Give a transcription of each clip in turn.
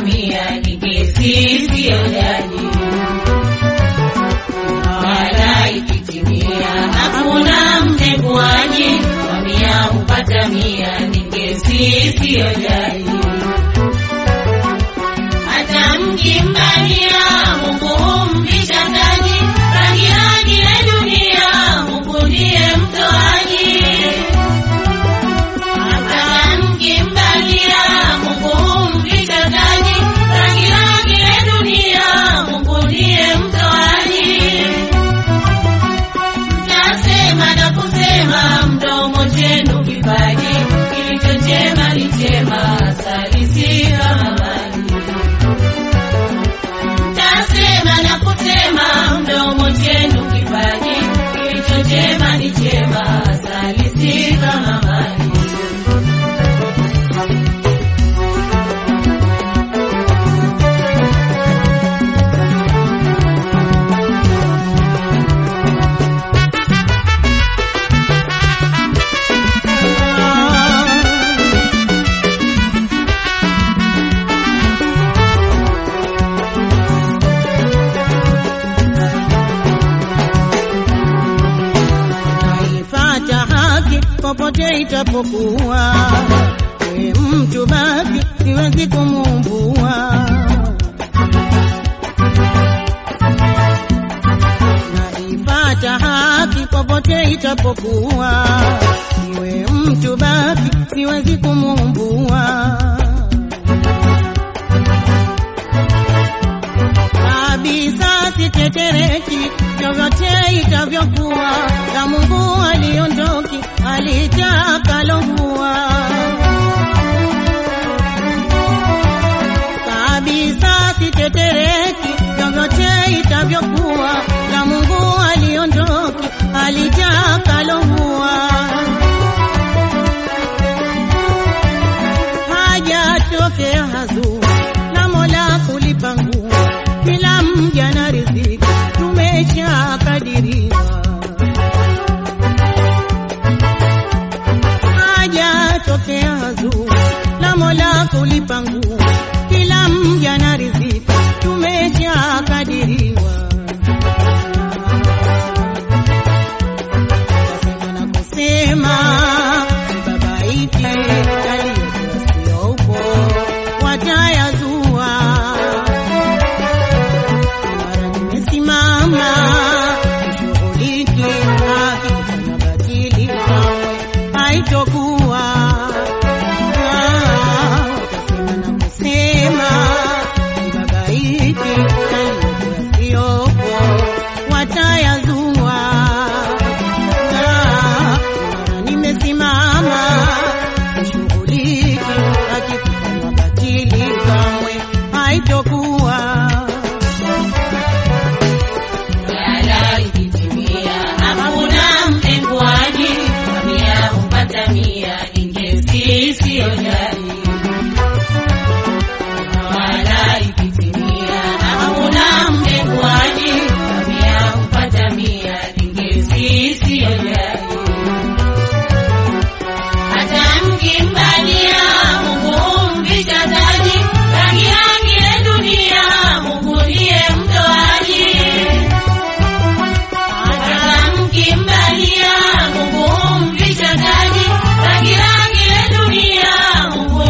mia ni kesi siyo jaji. Wala ikitimia hakuna mteguaji, kwa mia hupata mia ni kesi siyo jaji. Hata mkimbania Mungu humvisha taji, rangi rangi ya dunia Mungu ndiye mtoaji. Hata mkimbania Mungu humvisha taji, rangi rangi ya dunia Mungu ndiye mtoaji. Mtasema na kusema mdomo chenu kipaji, kilicho chema ni chema, asali si kama maji. Mtasema na kusema mdomo chenu kipaji, kilicho chema ni chema, asali si kama maji. Naifata haki popote itapokuwa, we mtu baki, siwezi kumumbua. Naifata haki popote itapokuwa, iwe mtu baki, siwezi kumumbua. kabisa sitetereki vyovyote itavyokuwa, na Mungu aliondoki alitakalokuwa. Kabisa sitetereki vyovyote itavyokuwa, na Mungu aliondoki alitakalokuwa. hajatokea hazu na Mola kulipa nguo, kila mja na riziki tumeshakadiriwa. Hajatokea hazu na Mola kulipa nguo, kila mja na riziki tumeshakadiriwa. Nasema na kusema babaiki yaliyokuwa watayazua. Mara nimesimama nishughulike, akifanya batili kamwe haitokuwa. Ah, Utasema na kusema babaiki yaliyokuwa watayazua. Ah, mara nimesimama nishughulike, akifanya batili kamwe haitokuwa. Wala ikitimia hakuna mtenguaji, kwa mia hupata mia ni kesi siyo jaji. Wala ikitimia hakuna mtenguaji, kwa mia hupata mia ni kesi siyo jaji. Hata mkimbalia Mungu humvisha taji, rangi rangi ya dunia Mungu ndiye mtoaji. Hata mkimbalia Mungu humvisha taji, rangi rangi ya dunia Mungu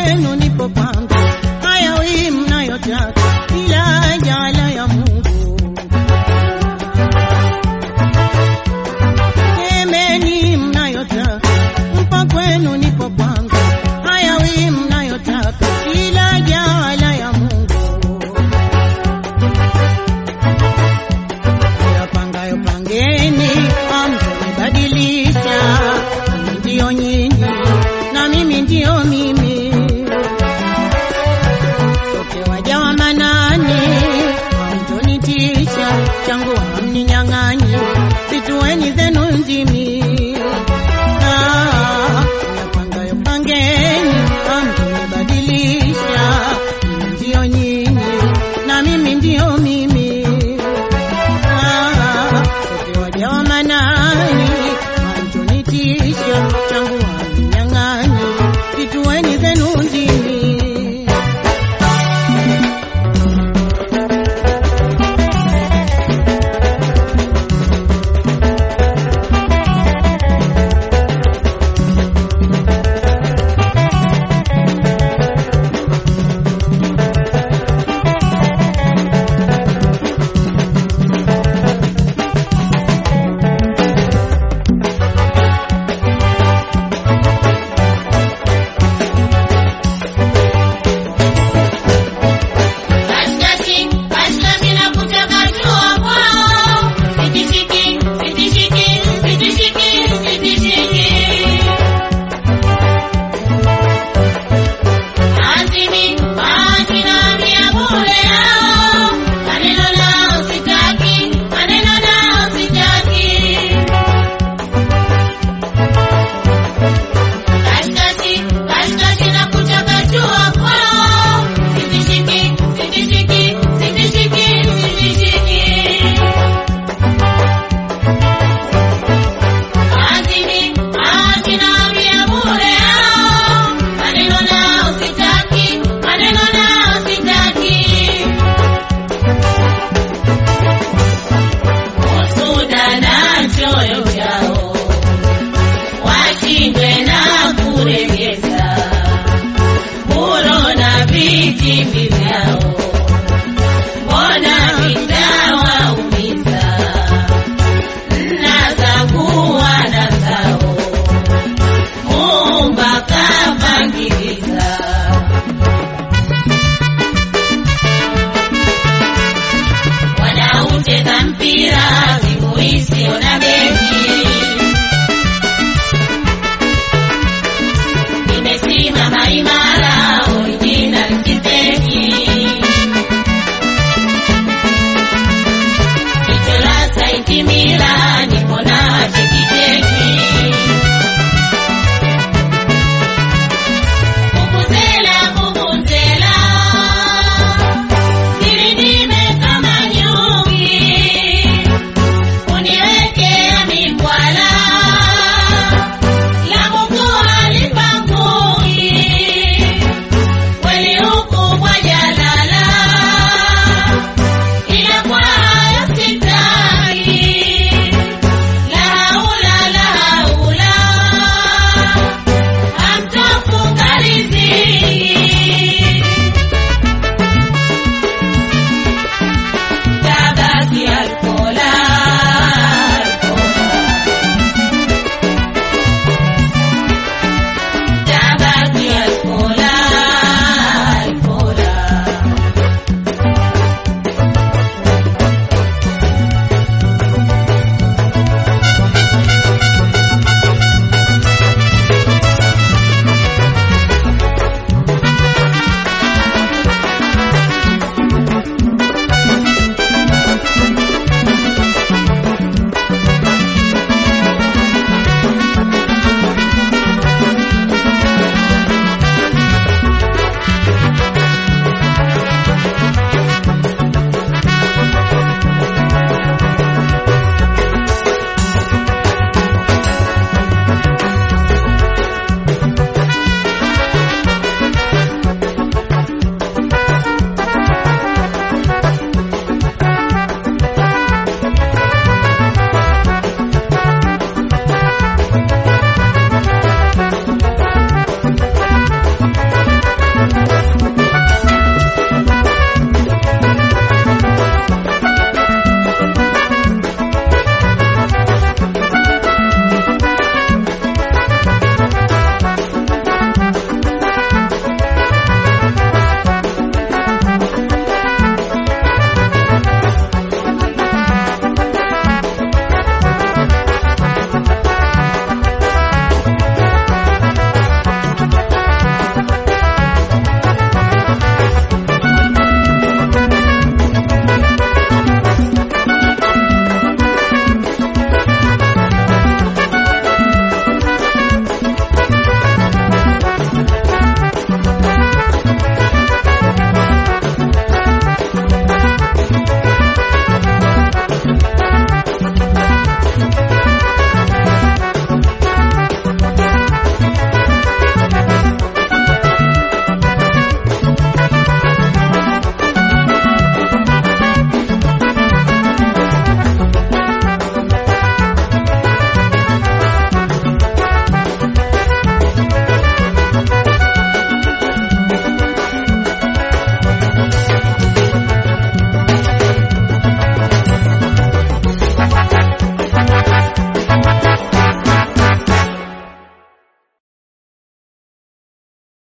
kwenu nipo kwangu, hayawi mnayotaka, ila jala ya Mungu. Semeni mnayotaka, mpa kwenu nipo kwangu, hayawi mnayotaka, ila jala ya Mungu. Yapangayo pangeni, hamtanibadilisha. Mimi Ndiyo nyinyi na mimi ndiyo mimi, sote waja wa Manani, hamtonitisha. Changu hamninyang'anyi, situeni zenu ndimi. Ah, yapangayo pangeni, hamtanibadilisha. Mimi ndiyo nyinyi na mimi ndiyo mimi sote waja wa Manani, hamtonitisha. Changu hamninyang'anyi, situeni zenu ndimi. Katikati, katikati na kuchakachua kwao. Sitishiki, sitishiki, sitishiki, sitishiki. Azimi, bahati na mia bure yao. Maneno nao sitaki, maneno nao sitaki. Katikati, katikati na kuchakachua kwao. Sitishiki, sitishiki, sitishiki, sitishiki. Azimi, bahati na mia bure yao. Maneno nao sitaki, maneno nao sitaki. Usuda na choyo chao washindwe na kuregeza, buro na vitimbi vyao